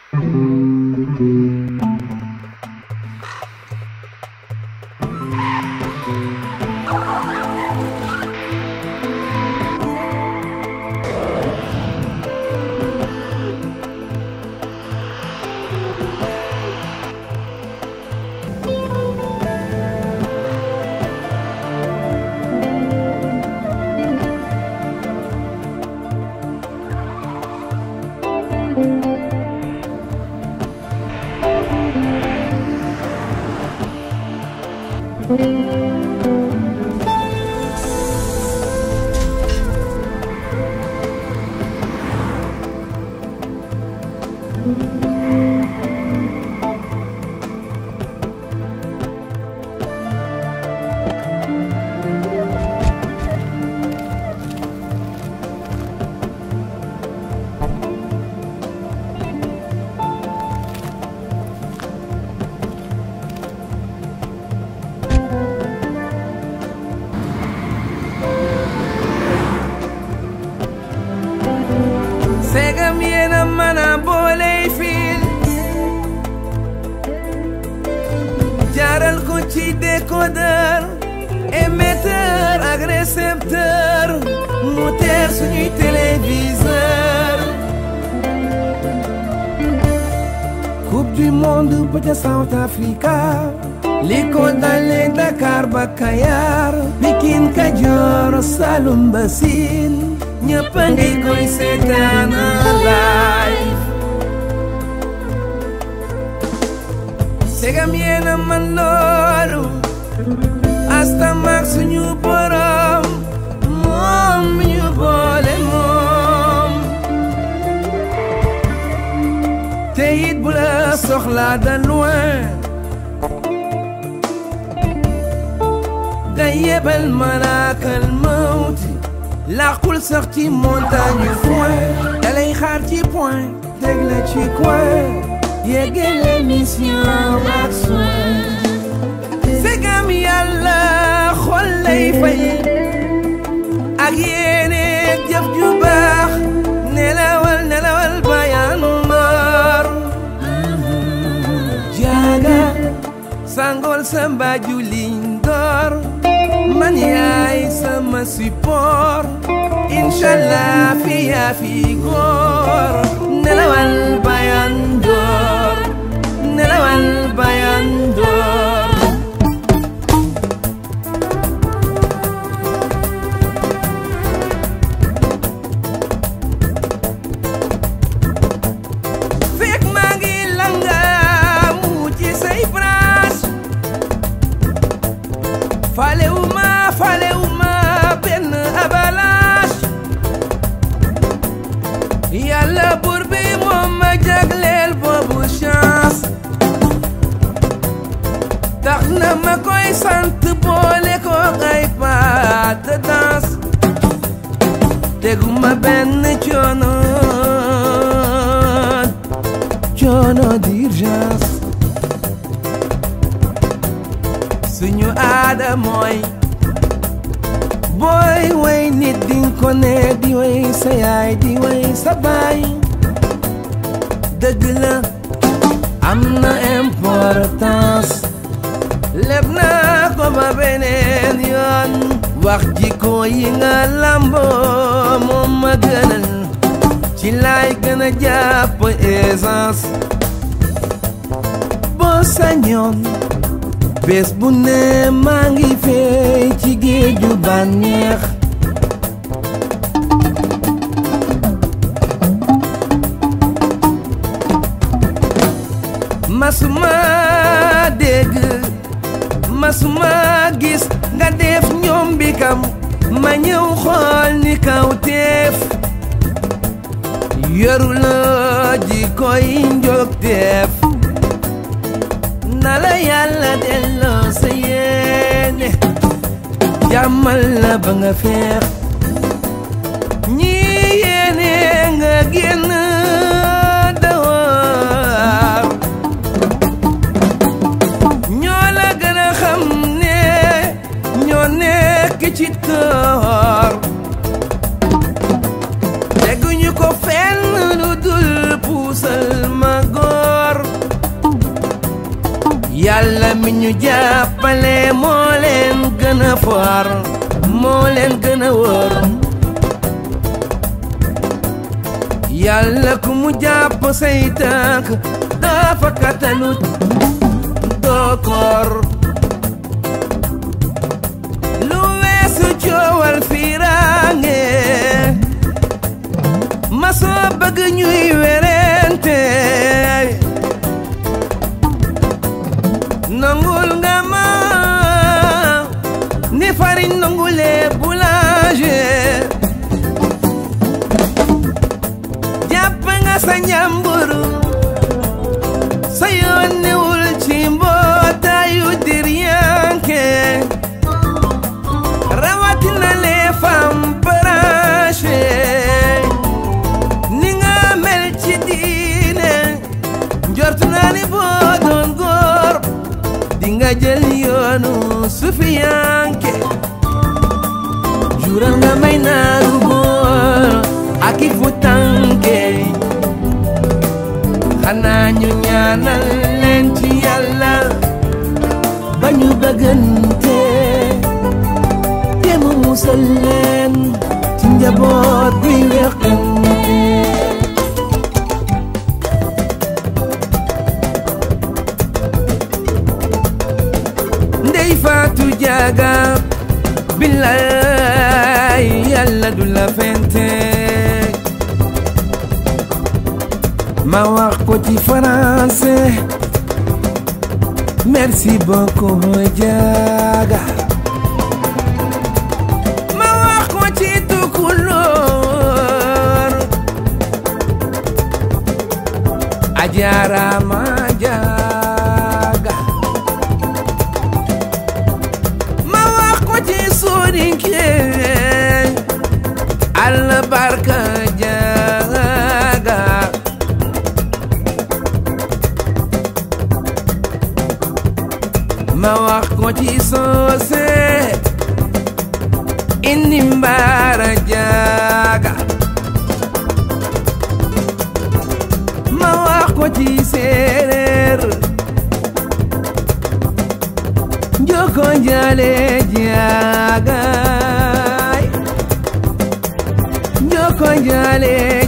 segam yéena mën a booley fiil jaaral ko ci décodeur émetteur ak récepteur mu teer suñuy téléviseur coupe du monde ba ca South Africa li ko dalee Dakar ba Kayar Pikine Kajoor Saloum ba Siin ñëpp a ngi koy seetaan live segam yéena man loolu asta maak suñu borom moom mi ñu boole moom te it bu la soxlaa de loin da yebal malaakal mawti làqul sax ci montagne yu foin dalay xaar ci point teg la ci coin yeggale mission ak soin segam yàlla xol lay fay ak yéene jëf ju baax nelawal nelawal bayan mor jaaga sangol sa mbaaju liñ door man yaay sama support inshallah fi yaa fi góor nelawal bayan door nelawal bayan door fekk maa ngi langaamu ci say branche falewuma falewuma benn avalanche yàlla buur bi moom ma jagleel boobu chance tax na ma koy sant boole ko ay pas de danse teguma benn coono coono d'urgence suñu aada mooy booy way nit dinga ko ne di way sa yaay di way sa baay dëgg la am na importance leb naa ko ba beneen yoon wax jikko yi nga lamboo moom ma gënal ci laay gën a jàpp essence boo sañoon bés bu ne maa ngi fey ci géeju bànneex masuma dégg masuma gis nga def ñoom bi kam ma ñëw xool ni kaw teef yoruloo ji koy njog teef na la yàlla delloo sa yéene jàmmal la ba nga feex ñi yéene nga génn dawar ñoo la gën a xam ne ñoo nekk ci toor teguñu ko fenn lu dul puusal sama góor yàlla mi ñu jàppale moo leen gën a foor moo leen gën a wóor yàlla ku mu jàpp say tànk dafa katalut doo koor lu weesu coowal fiiraange ma soo bëgg ñuy werente nangul nga ma ni farine nangulee boulanger jàpp nga sa njàmburu sa yoon newul ci mbootaayu diryanke rawatina les femmes branchées ni nga mel ci diine njortu naa ni boo doon góor di nga jël yoonu sufiyanke jural nga may naaru góor ak i fu tànke xanaa ñu ñaanal leen ci yàlla ba ñu bëggante te mu musal leen ci njaboot buy weqante ndey faatu jaaga billaay yàlla du la fente ma wax ko ci français merci beaucoup jaaga ma wax ko ci tukulóor ajaaraama jaaga ma wax ko ci soninke albarka jaaga ma wax ko ci soose indi mbaara jaaga ma wax ko ci séeréer njoko njale jaagaay njoko njale